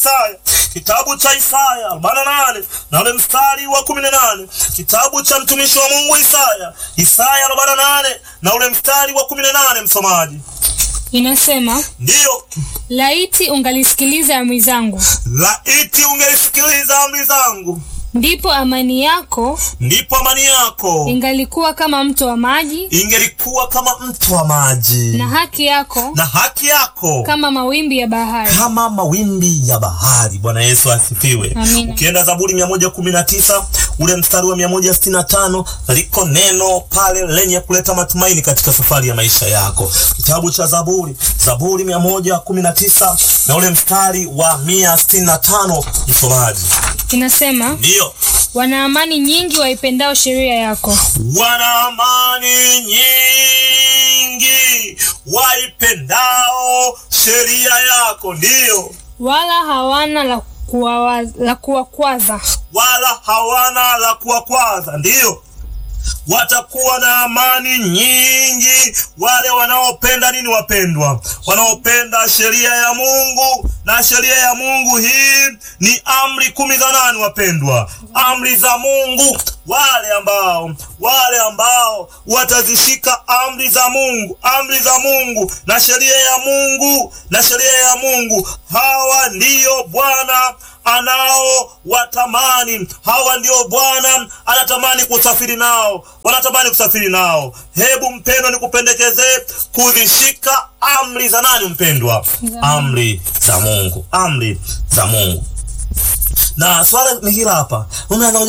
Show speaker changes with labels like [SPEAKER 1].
[SPEAKER 1] Isaya, kitabu cha Isaya 48 na ule mstari wa 18, kitabu cha mtumishi wa Mungu Isaya, Isaya 48 na ule mstari wa 18, msomaji.
[SPEAKER 2] Inasema,
[SPEAKER 1] Ndiyo,
[SPEAKER 2] laiti ungalisikiliza amri zangu,
[SPEAKER 1] laiti ungelisikiliza amri zangu,
[SPEAKER 2] ndipo amani yako
[SPEAKER 1] ndipo amani yako
[SPEAKER 2] ingalikuwa kama mto wa maji,
[SPEAKER 1] ingelikuwa kama mto wa maji,
[SPEAKER 2] na haki yako
[SPEAKER 1] na haki yako
[SPEAKER 2] kama mawimbi ya bahari.
[SPEAKER 1] kama mawimbi ya bahari. Bwana Yesu asifiwe.
[SPEAKER 2] Amina.
[SPEAKER 1] Ukienda Zaburi 119 ule mstari wa 165 liko neno pale lenye kuleta matumaini katika safari ya maisha yako. Kitabu cha Zaburi, Zaburi 119 na ule mstari wa 165, msomaji.
[SPEAKER 2] Inasema,
[SPEAKER 1] Ndiyo,
[SPEAKER 2] wana amani nyingi waipendao sheria yako,
[SPEAKER 1] wana amani nyingi waipendao sheria yako. Ndiyo,
[SPEAKER 2] wala hawana la kuwawa- la kuwakwaza.
[SPEAKER 1] wala hawana la kuwakwaza. Ndiyo, watakuwa na amani nyingi wale wanaopenda nini, wapendwa? Wanaopenda sheria ya Mungu, na sheria ya Mungu hii ni amri kumi za nani, wapendwa? Amri za Mungu. Wale ambao wale ambao watazishika amri za Mungu, amri za Mungu na sheria ya Mungu na sheria ya Mungu, hawa ndiyo Bwana anao watamani. Hawa ndio Bwana anatamani kusafiri nao, wanatamani kusafiri nao. Hebu mpendwa, nikupendekezee kuzishika amri za nani, mpendwa? Amri za Mungu, amri za Mungu. Na swala ni hila hapa, unaanza